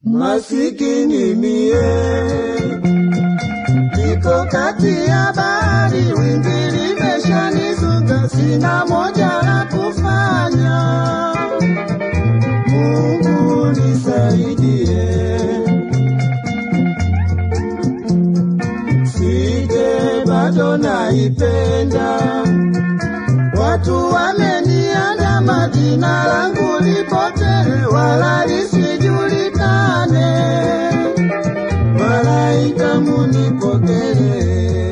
Masikini mie niko kati ya bahari, wimbi limeshanizunga, sina moja la kufanya. Mungu nisaidie, sije bado naipenda. Watu wameniandama, jina langu lipotee, wala lisijulikane. Malaika munipokee.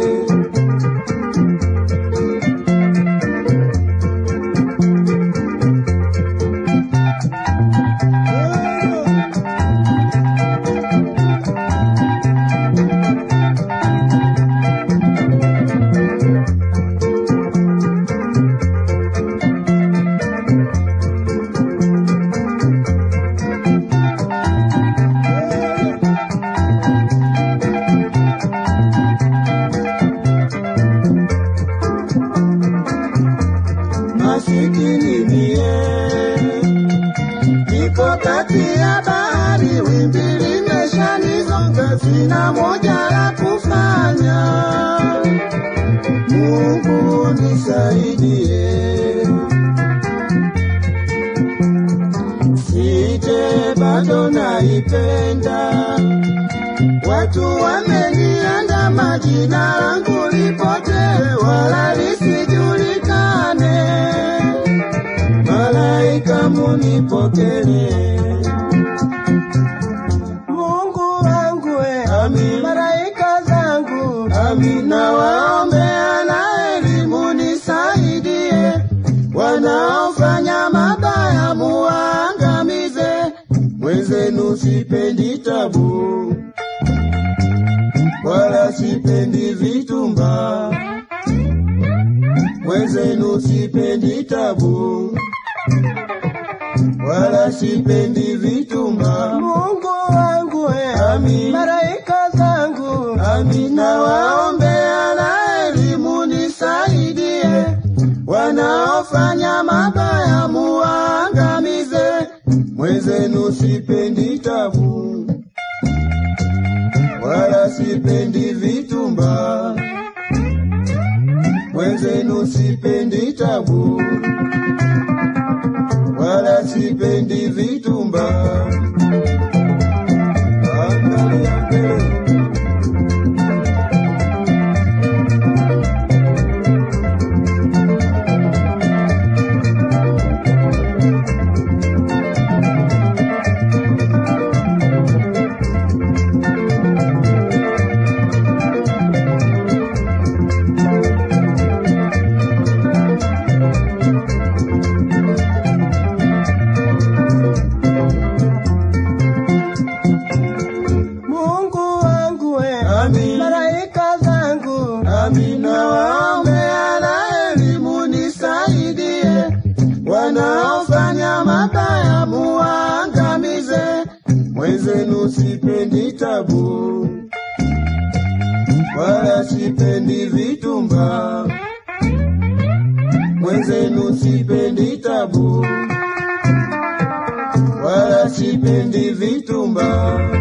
masikini mie niko kati ya bahari, wimbi limeshanizonga, sina moja la kufanya. Mungu nisaidie, sije bado naipenda. Watu wameniandama, jina langu lipotee, wala lisijulikane. Malaika munipokele. Mungu wangu we, Amin. malaika zangu Amina, waombea na elimu nisaidie, wanaofanya mabaya muwaangamize. Mwenzenu sipendi tabu, wala sipendi vitumba. Mwenzenu sipendi tabu, wala sipendi vitumba. Mungu wangu we, Amin. malaika zangu Amina, waombea na elimu nisaidie, wanaofanya mabaya muwaangamize. Mwenzenu sipendi tabu, wala sipendi vitumba. Mwenzenu sipendi tabu, wala sipendi vitumba. Angalia mbele. Mungu wangu we, Amin. malaika zangu Amina, waombea na elimu nisaidie, wanaofanya mabaya muwaangamize. Mwenzenu sipendi tabu, wala sipendi vitumba. Mwenzenu sipendi tabu, wala sipendi vitumba.